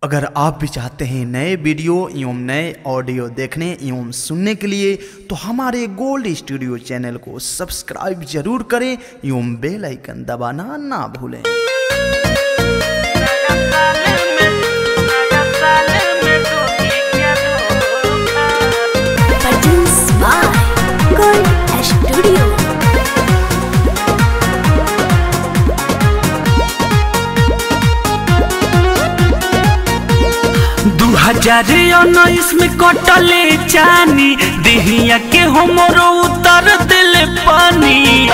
अगर आप भी चाहते हैं नए वीडियो एवं नए ऑडियो देखने एवं सुनने के लिए तो हमारे गोल्ड स्टूडियो चैनल को सब्सक्राइब जरूर करें एवं बेल आइकन दबाना ना भूलें Produced by Gold Studio. दू हजार उन्नीस में कटले चानी देहिया के हमरो उतर दिल पानी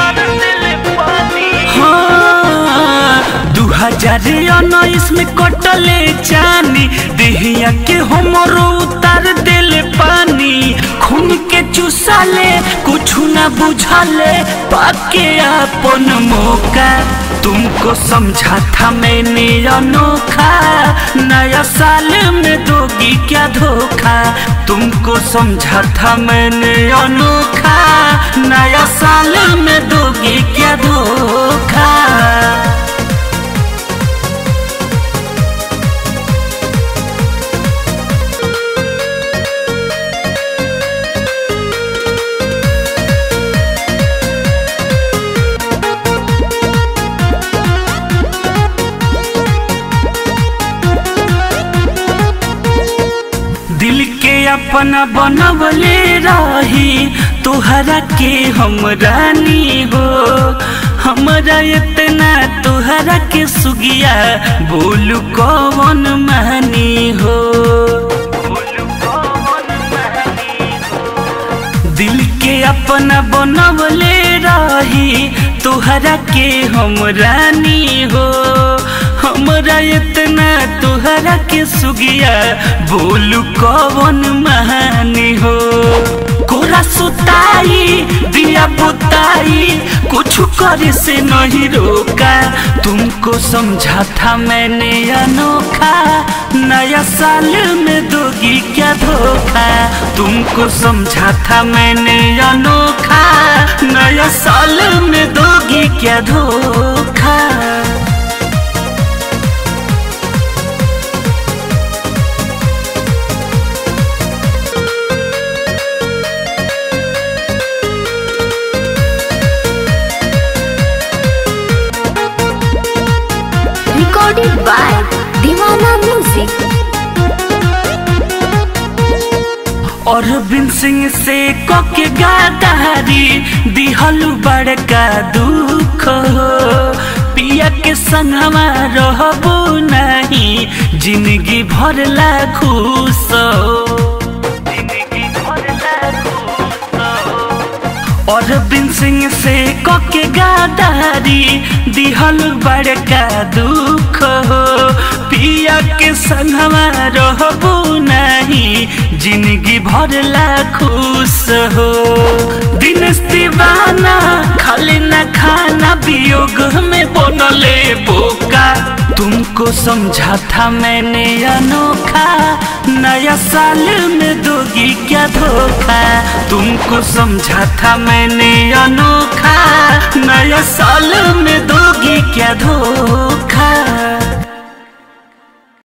हाँ दू हजार उन्नीस में कटले चानी देहिया के हमरो उतर दिल पानी खून के चुसाले कुछ ना बुझाले पाके अपन मौका तुमको समझा था मैंने अनोखा नया साल में दोगी क्या धोखा तुमको समझा था मैंने अनोखा नया साल में दोगी क्या धोखा दिल के अपना बनवले रही तुहरा के हम रानी हो हमरा इतना तुहरा के सुगिया बोलू कौन मानी हो दिल के अपना बनवले रही तुहरा के हम रानी हो हमरा इतना तुहरा के सुगिया बोलू कौन महानी हो कोरा सुताई दिया बुताई कुछ करे से नहीं रोका तुमको समझा था मैंने अनोखा नया साल में दोगी क्या धोखा तुमको समझा था मैंने अनोखा नया साल में दोगी क्या धोखा Recorded by Divana Music. और बिन सिंह से कोके गादारी दिहलु बड़का दुख हो पिया के संगवा रहबो नहीं जिंदगी भर ला खुश हो जिंदगी भर ला खुश हो और बिन सिंह से कोके गादारी दिहल बड़का दुख हो पिया के संगवा रहबो नहीं जिंदगी भर ला खुश हो दिन दीवाना खाली न खाना वियोग में बनले बोका तुमको समझा था मैंने अनोखा नया साल में दोगी क्या धोखा तुमको समझा था मैंने अनोखा नया साल में दोगी क्या धोखा